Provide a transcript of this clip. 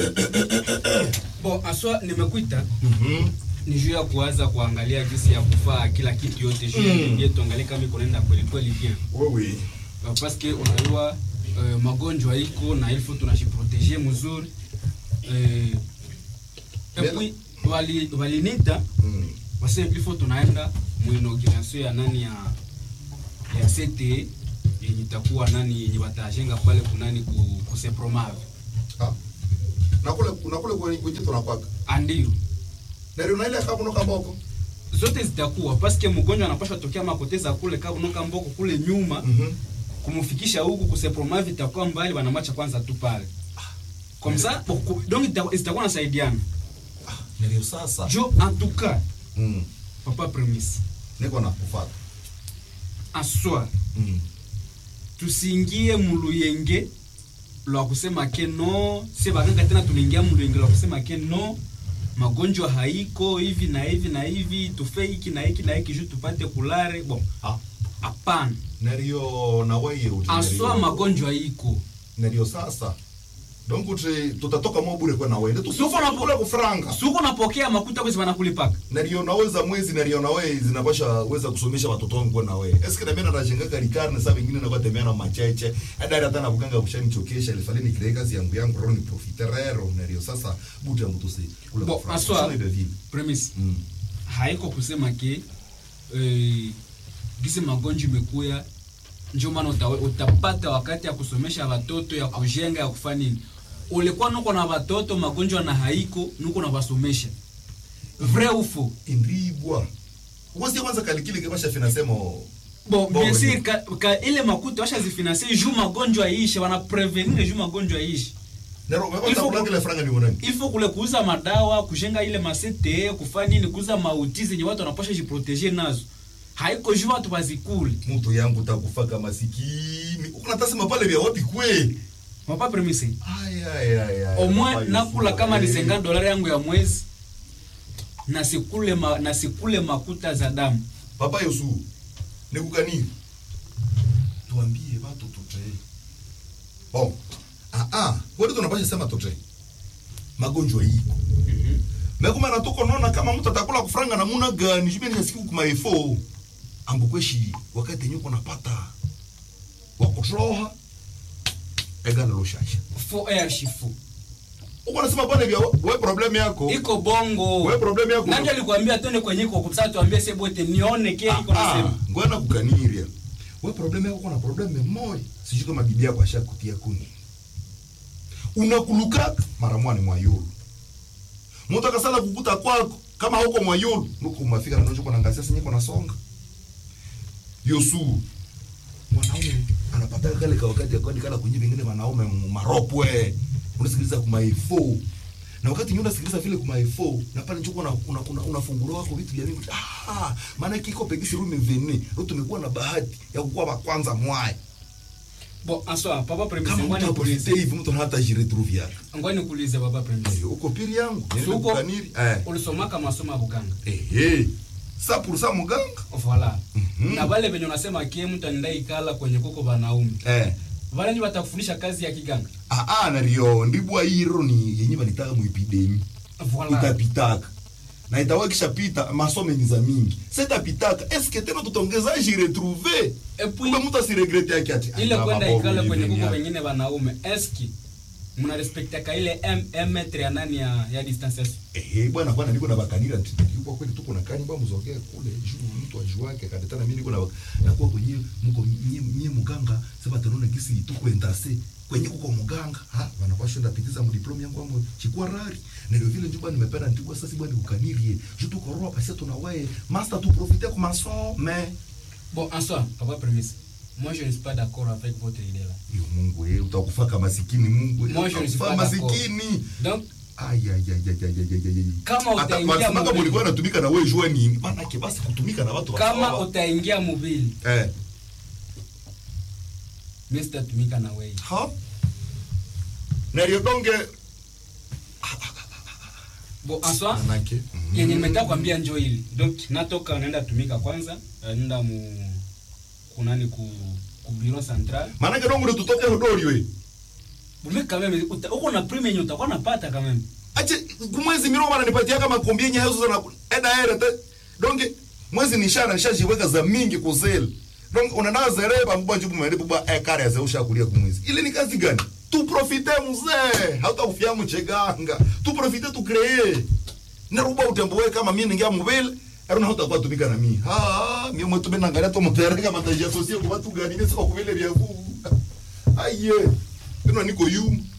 Bon, aswa nimekuita Mhm. ni juu ya kuanza kuangalia jinsi ya kufaa kila kitu yote juu ya Mm. mm. tuangalie kama iko naenda kweli kweli bien wewe Uh, parce que unajua uh, magonjwa iko na ilfo tunajiproteger mzuri uh, et puis wali walinita Mm. wase ilfo tunaenda muinauguration ya nani ya ya CTE yenye itakuwa nani yenye watajenga pale kunani ku, ku Sepromave Ah. nakule nakule kwenye kwenye tunakwaka andio nari unaile kabuno kaboko zote zitakuwa paske mgonjwa anapaswa tokea makoteza kule kabunoka mboko kule nyuma Mhm. kumfikisha huku kusepromavi itakuwa mbali wanamacha kwanza tu pale comme ça pour- ku- donc ita- zitakuwa nasaidiana ndio sasa jo en tout cas mm. papa premise niko na kufuata aswa mm. tusiingie muluyenge lwa kusema ke no si baganga tena tuliingia muluyenge lwa kusema ke no magonjwa haiko hivi na hivi na hivi tufe hiki na hiki na hiki juu tupate kulare bon ah hapana ndio na wewe uti aswa magonjwa iko ndio sasa donc uti tutatoka mwa bure kwa na wewe Suko tusipo na- na kula kufranga suko napokea makuta kwezi wanakulipaka ndio naweza mwezi ndio na wewe zinapasha weza kusomesha watoto wangu kwa na wewe eske na mimi najenga karikar na saa vingine na kwa tembea na macheche hata hata na buganga kushanichokesha ilifali ni kazi yangu yangu roho ni profiterero ndio sasa buti yangu tusi kula Bon, kufranga aswa- Sio hivyo vile. premise mm. haiko kusema ke eh, gisi magonjwa imekuya ndio maana uta, utapata wakati ya kusomesha watoto ya kujenga ya kufanya nini ulikuwa nuko na watoto magonjwa na haiko nuko na wasomesha vrai ufo indibwa uwezi kwanza kalikile kibasha finasema bon Bon, bien sûr oui. ka, ka ile makuta washazifinansie juu magonjwa iishe wana prevenir juu magonjwa iishe nero Il wewe faut- kula kile franga ni mwanani il faut kule kuuza madawa kujenga ile masete kufanya nini kuuza mauti zenye watu wanapasha jiproteger nazo haiko juu watu wazikule mtu yangu takufaka masikini ukuna tasema pale vya wapi kwe mapa premise ay ay ay ay au moins Papa nakula Yusufu, kama ni eh. 50 dolari yangu ya mwezi na sikule ma, na sikule makuta za damu papa Yusu nikukani tuambie watu tutre bon ah ah wewe tunapasha sema tutre magonjwa iko mekuma natuko naona kama mtu atakula kufranga namuna gani jumeni nasikia kuma efo ambukweshi wakati nyuko napata wakutroha egala loshasha fo air shifu uko nasema pale vya we problem yako iko bongo we problem yako nani alikwambia twende kwenye iko kwa sababu tuambie sasa bote nione ke iko Ah, nasema ngwana kukaniria we problem yako kuna problem moja sijui kama bibi yako ashakutia kuni unakuluka mara mwani mwa yulu mtu akasala kukuta kwako kama huko mwa yulu nuko mafika na njoko nangazia sinyeko nasonga yosu mwanaume anapata kale ka wakati akodi kala kwenye vingine wanaume maropwe unasikiliza kuma ifo na wakati nyuma unasikiliza vile kuma ifo na pale njoko una una, una, unafungua wako vitu vya mingi ah maana kiko pegisi rumi veni leo tumekuwa na bahati ya kukuwa wa kwanza mwai bon aswa papa premise kama ngwani mtu kuulize apolite hivi mtu hata jiretrouver ngwani kuulize papa premise uko pili yangu niende Suko. kukaniri eh ulisomaka masomo ya buganga eh eh sa pour ça muganga voilà Mhm. na vale venye unasema kie mtu anaenda ikala kwenye kuko vanaume eh vale ndio watakufundisha kazi ya kiganga ah ah nario ndibwa hiro ni yenye valitaka mu epidemi voilà itapitaka na itakuwa ikishapita masomo ni za mingi sa itapitaka eske tena tutaongeza jiretrouver et puis kumbe mtu asiregrete yake ati ile "Ah, kwenda mabovu ikala kwenye hivi kuko ni wengine wanaume eski mna respektaka ile m m metre ya nani ya ya distanciation Eh, bwana bwana niko na bakanira nti yuko kweli tuko na kani ba mzogea kule juu mtu ajuake kadeta na mimi niko na na kwa kwenye mko mie mie muganga sasa tanona kisi tuko endase kwenye kuko muganga ha bana kwa shenda pitiza mu diploma yangu amu chikwa rari na ndio vile njuba nimependa ntikwa sasa bwana ukanirie juu tuko roa pasi tuna wewe master tu profiter kwa maso mais bon en soi papa premise moi je ne suis pas d'accord avec votre idée là yo Mungu eh utakufa kama masikini Mungu eh Moi, je ne suis utakufa pas d'accord. masikini donc Ay, ay, ay, ay, ay, ay, ay, ay. Kama Hata utaingia wanasemaga mobile. mulikuwa natumika na wewe jua nini maanake basi kutumika na watu kama wasawa. utaingia mobili eh mimi sitatumika na wewe ha na hiyo donge bon en soi manake yenye nimetaka kwambia njo hili donc natoka naenda tumika kwanza eh, nenda mu kunani ku ku bureau central manake donge ndo tutoke hodori we bume kameme uta- uko na prime yenye utakuwa napata kameme ache kumwezi miro bana nipatia kama kombi yenye hazo sana eda era te donge mwezi nishana nishajiweka za mingi kusel donc unanaa zereba mbwa njubu mwende bwa e kare za usha kulia kumwezi ile ni kazi gani tu profite mzee hauta kufia mcheganga tu profite tu créer na ruba utemboe kama mimi ningia mobile Aruna hauta kwa tumika na mimi. Ha, mimi mwetu bena angalia to mtere kama taji associé kwa watu gani mimi siko kubele vya vu. Aye. Bino niko yu.